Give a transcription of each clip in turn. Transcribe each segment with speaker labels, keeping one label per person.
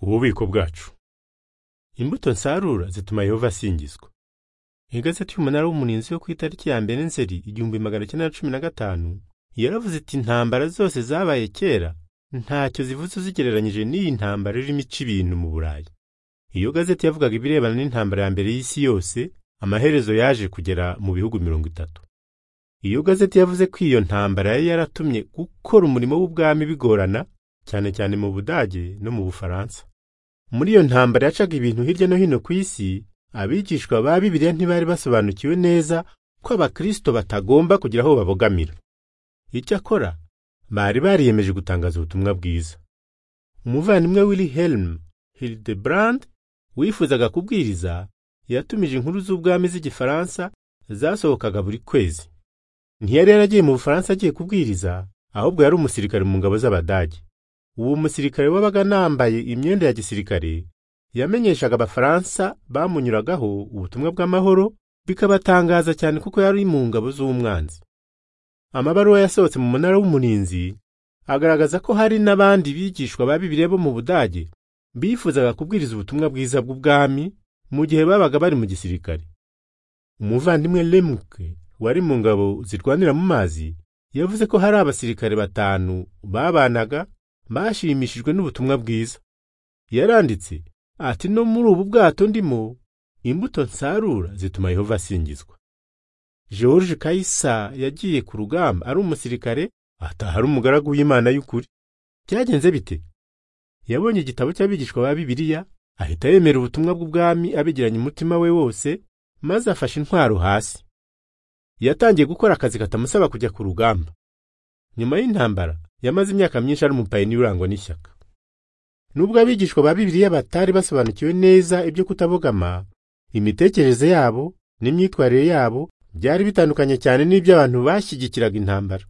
Speaker 1: ububiko bwacu imbuto nsarura zituma yehova asingizwa igazeti y'umunara w'umurinzi yo ku itariki ya mbere nzeri igihumbi magana cyenda na cumi na gatanu yaravuze iti intambara zose zabaye kera ntacyo zivuze uzigereranyije n'iyi ntambara irimo ica ibintu mu burayi iyo gazeti yavugaga ibirebana n'intambara ya mbere y'isi yose amaherezo yaje kugera mu bihugu mirongo itatu iyo gazeti yavuze ko iyo ntambara yari yaratumye gukora umurimo w'ubwami bigorana cyane cyane mu budage no mu bufaransa muri iyo ntambara yacaga ibintu hirya no hino ku isi abigishwa ba bibiliya ntibari basobanukiwe neza ko abakristo batagomba kugira aho babogamira icyakora bari bariyemeje gutangaza ubutumwa bwiza umuvandimwe wilhelm hildebrand wifuzaga kubwiriza yatumije inkuru z'ubwami z'igifaransa zasohokaga buri kwezi ntiyari yaragiye mu bufaransa agiye kubwiriza ahubwo yari umusirikare mu ngabo z'abadage uwo musirikare wabaga anambaye imyenda ya gisirikare yamenyeshaga abafaransa bamunyuragaho ubutumwa bw'amahoro bikabatangaza cyane kuko yari mu ngabo z'umwanzi amabaruwa yasohotse mu munara w'umurinzi agaragaza ko hari n'abandi bigishwa ba bibiliya bo mu budage bifuzaga kubwiriza ubutumwa bwiza bw'ubwami mu gihe babaga bari mu gisirikare umuvandimwe lemuke wari mu ngabo zirwanira mu mazi yavuze ko hari abasirikare batanu babanaga bashimishijwe n'ubutumwa bwiza yaranditse ati no muri ubu bwato ndimo imbuto nsarura zituma yehova asingizwa george kayisa yagiye ku rugamba ari umusirikare ataha ari umugaragu w'imana y'ukuri byagenze bite yabonye igitabo cy'abigishwa ba bibiliya ahita yemera ubutumwa bw'ubwami abigiranye umutima we wose maze afashe intwaro hasi yatangiye gukora akazi katamusaba kujya ku rugamba nyuma y'intambara yamaze imyaka myinshi ari umupayiniya urangwa n'ishyaka nubwo abigishwa ba bibiliya batari basobanukiwe neza ibyo kutabogama imitekerereze yabo n'imyitwarire yabo byari bitandukanye cyane n'ibyo abantu bashyigikiraga intambara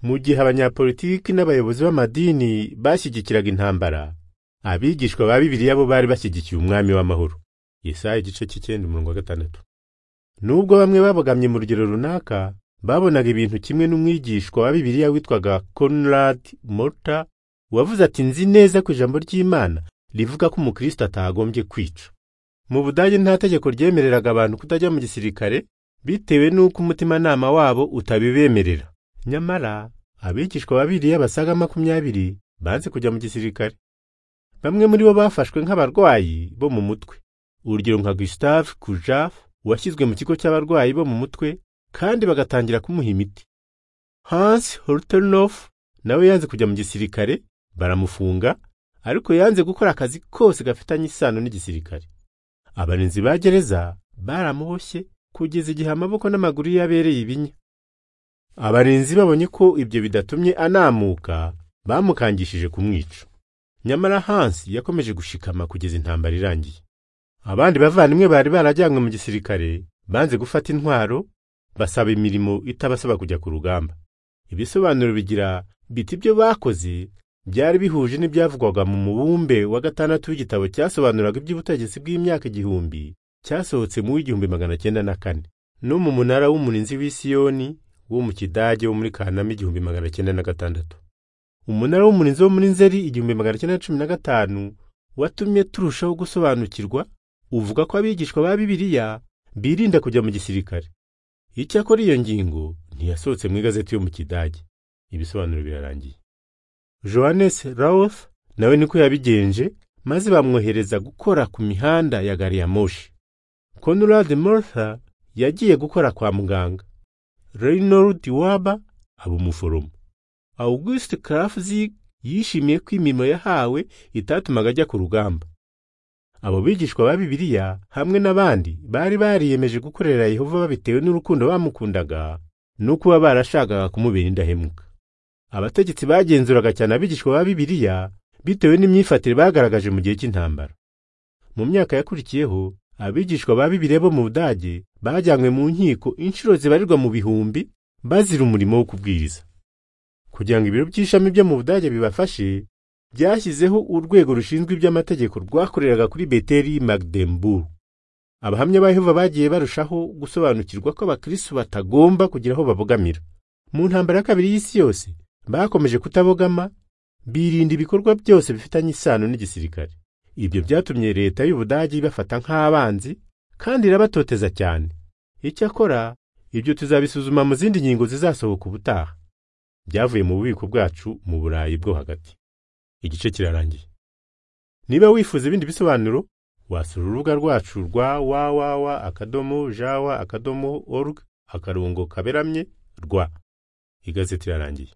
Speaker 1: mu gihe abanyapolitiki n'abayobozi b'amadini bashyigikiraga intambara abigishwa ba bibiliya bo bari bashyigikiye umwami w'amahoro Yesaya igice cy'icyenda umurongo wa gatandatu nubwo bamwe babogamye mu rugero runaka babonaga ibintu kimwe n'umwigishwa wa bibiliya witwaga Conrad Mota wavuze ati nzi neza ko ijambo ry'Imana rivuga ko umukristo atagombye kwica mu budage nta tegeko ryemereraga abantu kutajya mu gisirikare bitewe n'uko umutimanama wabo utabibemerera nyamara abigishwa babiriya basaga makumyabiri banze kujya mu gisirikare bamwe muri bo bafashwe nk'abarwayi bo mu mutwe urugero nka Gustave Kujav washyizwe mu kigo cy'abarwayi bo mu mutwe kandi bagatangira kumuha imiti Hans Holternoff nawe yanze kujya mu gisirikare baramufunga ariko yanze gukora akazi kose gafitanye isano n'igisirikare abarinzi ba gereza baramuboshye kugeza igihe amaboko n'amaguru ye yabereye ibinya abarinzi babonye ko ibyo bidatumye anamuka bamukangishije kumwica nyamara Hans yakomeje gushikama kugeza intambara irangiye abandi bavandimwe bari barajyanywe mu gisirikare banze gufata intwaro basaba imirimo itabasaba kujya ku rugamba ibisobanuro bigira biti ibyo bakoze byari bihuje n'ibyavugwaga mu mubumbe wa gatandatu w'igitabo cyasobanuraga iby'ubutegetsi bw'imyaka igihumbi cyasohotse mu w'igihumbi magana cyenda na kane no mu munara w'umurinzi w'isiyoni wo mu kidage wo muri kanama igihumbi magana cyenda na gatandatu umunara w'umurinzi wo muri nzeri igihumbi magana cyenda na cumi na gatanu watumye turushaho gusobanukirwa uvuga ko abigishwa ba bibiliya birinda kujya mu gisirikare icyakora iyo ngingo ntiyasohotse mu igazeti yo mu kidage ibisobanuro birarangiye johannes rawth nawe niko yabigenje maze bamwohereza gukora ku mihanda ya gari ya moshi conrad mortha yagiye gukora kwa muganga reynold waba aba umuforomo august krafzig yishimiye ko imirimo yahawe itatumaga ajya ku rugamba abo bigishwa ba bibiliya hamwe n'abandi bari bariyemeje gukorera yehova babitewe n'urukundo bamukundaga no kuba barashakaga kumubera indahemuka abategetsi bagenzuraga cyane abigishwa ba bibiliya bitewe n'imyifatire bagaragaje mu gihe cy'intambara mu myaka yakurikiyeho abigishwa ba bibiliya bo mu budage bajyanywe mu nkiko inshuro zibarirwa mu bihumbi bazira umurimo wo kubwiriza kugira ngo ibiro by'ishami byo mu budage bibafashe byashyizeho urwego rushinzwe iby'amategeko rwakoreraga kuri beteri magdemburu abahamya ba yehova bagiye barushaho gusobanukirwa ko abakirisitu batagomba kugira aho babogamira mu ntambara ya kabiri y'isi yose bakomeje kutabogama birinda ibikorwa byose bifitanye isano n'igisirikare ibyo byatumye leta y'ubudage ibafata nk'abanzi kandi irabatoteza cyane icyakora ibyo tuzabisuzuma mu zindi nkingo zizasohoka ubutaha byavuye mu bubiko bwacu mu burayi bwo hagati igice kirarangiye niba wifuza ibindi bisobanuro wasura urubuga rwacu rwa www akadomo jawa akadomo org akarongo kaberamye rwa igazeti irarangiye